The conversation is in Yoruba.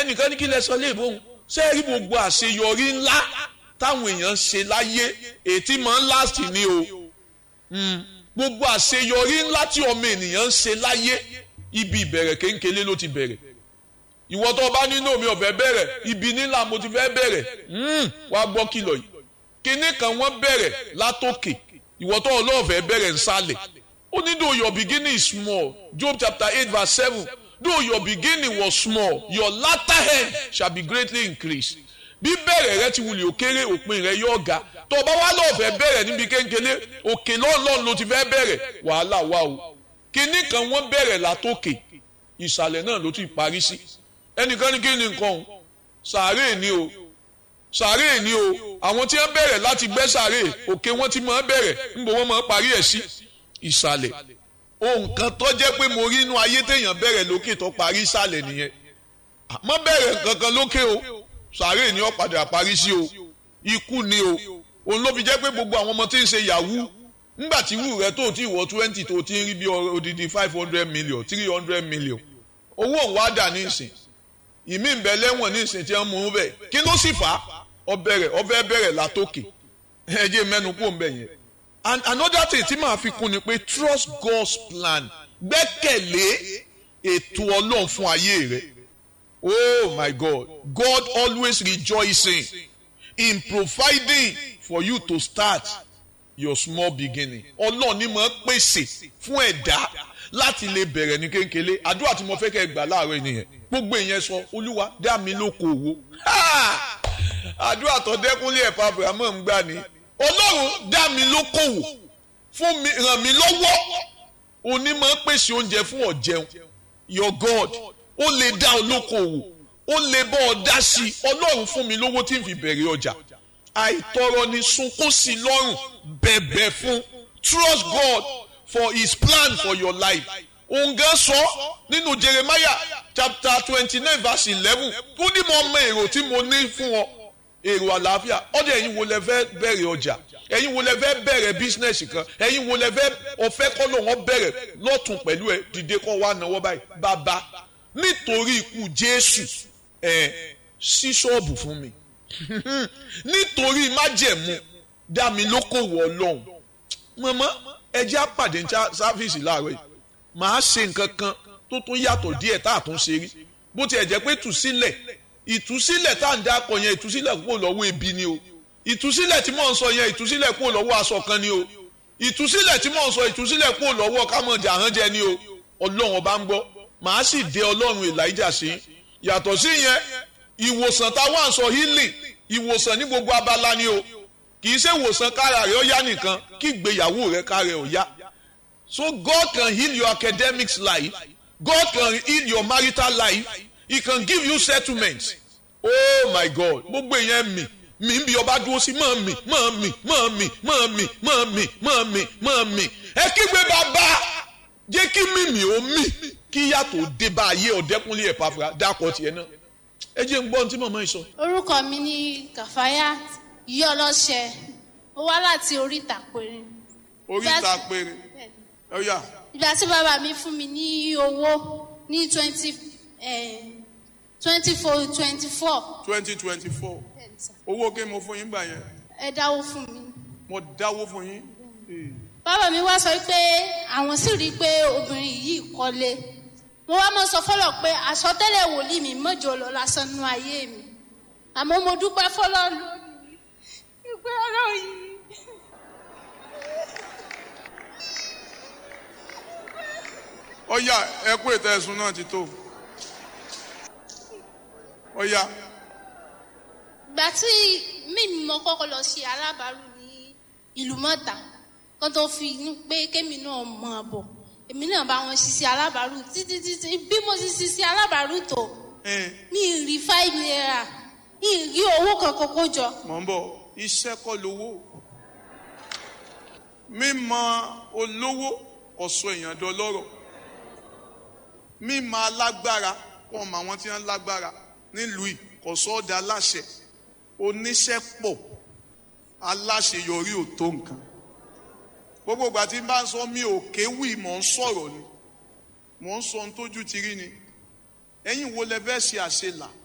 ẹnìkan ní kí lẹ sọ léèbó òun ṣé ẹ rí gbogbo àṣeyọrí ńlá táwọn èèyàn ṣe láyé ètí máa ń láàsì ní o gbogbo àṣeyọrí ńlá tí ọmọ ènìyàn ń ṣe láyé ibi ìbẹ̀rẹ̀ kéńkélé ló ti bẹ̀rẹ̀ ìwọ tó bá nínú mi ọ̀fẹ́ bẹ̀rẹ̀ ibi nílà mo ti fẹ́ bẹ̀rẹ̀ wá gbọ́ kìlọ̀ yìí kinní kan wọ́n bẹ̀rẹ̀ látòkè ìwọ tó ọlọ́ọ̀fẹ́ bẹ̀rẹ̀ nsàlẹ̀ ó ní though your beginning is small Job chapter eight verse seven though your beginning was small your latter end shall be greatly increased bí bẹ̀rẹ̀ rẹ ti wulẹ̀ òkèrè òpin rẹ yóò ga tó bá wá lọ́ọ̀fẹ́ bẹ̀rẹ̀ níbi kéńkélé òkè lọ́ọ̀lọ́ọ̀ ló ti fẹ́ bẹ̀rẹ̀ wàhálà wà o kinní kan wọ́n bẹ̀rẹ̀ látòkè ìsàlẹ̀ náà ló ti parí sí ẹnìkan ní kí ni nǹkan o sàárè ni o sàárè ni o àwọn tí wọ́n bẹ̀rẹ̀ láti gbẹ́ sàárè òkè wọ́n ti máa bẹ̀rẹ̀ níbo wọ́n máa parí ẹ̀ sí ìsàlẹ̀ ohun kan tó jẹ́ pé mo rí inú ayé téèyàn bẹ̀rẹ̀ lókè tó parí ìsàlẹ̀ nìyẹn àmọ́ bẹ̀rẹ̀ kankan lókè o sàárè ni ó padà parí sí o ikú ni o òun ló fi jẹ́ pé gbogbo àwọn ọmọ tí ń ṣe yahoo ńgbà tí wù rẹ tó ti wọ twenty tó ti ń rí bí odidi five hundred million three hundred million owó òun wá dà ní ìsìn ìmí ń bẹ lẹ́wọ̀n ní ìsìn tí wọ́n mú un bẹ̀ kí ló sì fà á ọbẹ̀rẹ̀ ọbẹ̀ bẹ̀rẹ̀ látòkè ẹ̀jẹ̀ mẹ́nu kó ń bẹ̀ yẹn and another thing tí màá fi kún ni pé trust God's plan gbẹ́kẹ̀lé ètò ọlọ́run fún ayé rẹ oh my God God always rejoicing in providing for you to start your small beginning ọlọ́run ni máa pèsè fún ẹ̀dá láti lè bẹ̀rẹ̀ ní kéńkélé àdúrà tí mo fẹ́ kẹ́ gbà láàárọ̀ ènìyàn gbogbo ìyẹn sọ olúwa dá mi lóko òwò àdúrà tó dẹ́kunlé ẹ̀fọ́ abrahamu ń gbà ní ọlọ́run dá mi lóko òwò fún mi ràn mí lọ́wọ́ òní máa pèsè oúnjẹ fún ọ̀jẹun your God ó lè dá olóko òwò ó lè bọ́ ọ dá sí i ọlọ́run fún mi lówó tí n fi bẹ̀rẹ̀ ọjà àìtọrọ ni sunkún sí lọ́rùn bẹ̀bẹ̀ fún trust God for his plan for your life òun gan sọ nínú Jeremiah chapter twenty nine verse eleven ó ní mo mọ èrò tí mo ní fún ọ èrò àlàáfíà ọdẹ ẹ̀yin wo lẹ fẹ́ bẹ̀rẹ̀ ọjà ẹ̀yin wo lẹ fẹ́ bẹ̀rẹ̀ bísínẹsì kan ẹ̀yin wo lẹ fẹ́ ọfẹ kọlọ wọn bẹ̀rẹ̀ lọtún pẹ̀lú ẹ dìde kọ wá náwó báyìí bàbá nítorí ikú Jésù ẹ sí ṣọ́ọ̀bù fún mi nítorí májẹ̀mú dá mi lókòwò Ọlọ́run mọmọ ẹjẹ àpàdé ní sáfíìsì láàárọ̀ yìí màá ṣe nǹkan kan tó tún yàtọ̀ díẹ̀ tá a tún ṣe rí bó tiẹ̀ jẹ́ pé ìtúsílẹ̀ ìtúsílẹ̀ tá à ń dákọ̀ yẹn ìtúsílẹ̀ kúrò lọ́wọ́ ebi ni o ìtúsílẹ̀ tí mò ń sọ yẹn ìtúsílẹ̀ kúrò lọ́wọ́ aṣọ kan ni o ìtúsílẹ̀ tí mò ń sọ ìtúsílẹ̀ kúrò lọ́wọ́ kámọ̀jà hàn jẹ ni o ọlọ́run ọba ń gbọ́ màá sì dé ọlọ́run Elijah sí yàtọ̀ sí yẹn ìwòsàn táwọn à ń sọ healing ìwòsàn ní gbogbo abala ni o kì í ṣe ìwòsàn kára rẹ ó yá nìkan kí ìgbéyàwó rẹ kára rẹ ó yá so God can heal your academics life God can heal your marital life he can give you settlement oh my God gbogbo èèyàn mi mi ń bí ọba dúró sí mọ́ mi mọ́ mi mọ́ mi mọ́ mi mọ́ mi mọ́ mi mọ́ mi ẹ kígbe bàbá jẹ́ kí mímì ó mì kí yàtọ̀ dé bá ayé ọ̀dẹ́kúnlé ẹ̀ pàfà dákọ̀ tiẹ̀ náà ẹ jẹ́ ń gbọ́ ohun tí màmá yìí sọ. orúkọ mi ní kàfáyà yọlọṣẹ ó wá láti oríta péré. oríta péré ó yá. ìgbà tí bàbá mi fún mi ní owó ní twenty twenty four twenty four. twenty twenty four owó kí mo fún yín gbà yẹn. ẹ dáwó fún mi. mo dáwó fún yín. bàbá mi wá sọ pé àwọn sì rí i pé obìnrin yìí kọ́lé mo wá mọ sọ fọlọ pé àsọtẹ́lẹ̀ wòlíì mi mọjọ lọ lásán nínú ayé mi àmọ́ mo dúpẹ́ fọlọ lónìí ìgbé ọ̀rọ̀ yìí. ọ̀yà ẹkú ètò ẹ̀sùn náà ti tó ọ̀yà. ìgbà tí mímí mo kọ́kọ́ lọ ṣe alábàárù ní ìlú mọ́ta kó tó fi pé kémi náà mọ̀ ọ́ bọ̀ èmi náà bá wọn ṣiṣẹ́ alábàárù títí títí bí mo ti ṣiṣẹ́ alábàárù tó mi ì rí five naira mi ì rí owó kankan kó jọ. mọ̀ ń bọ̀ iṣẹ́ kọ́ lówó mímọ̀ olówó ọ̀sọ̀ èèyàn dọlọ́rọ̀ mímọ̀ alágbára kọ́ ọmọ àwọn tí wọ́n lágbára nílùú yìí kò sọ ọ́ da aláṣẹ oníṣẹ́ pọ̀ aláṣeyọrí ò tó nǹkan gbogbo ìgbà tí n bá ń sọ mi ò kéwì mò ń sọ̀rọ̀ ni mò ń sọ ohun tójú ti rí ni ẹ̀yin wo lẹ fẹ́ ṣe àṣelà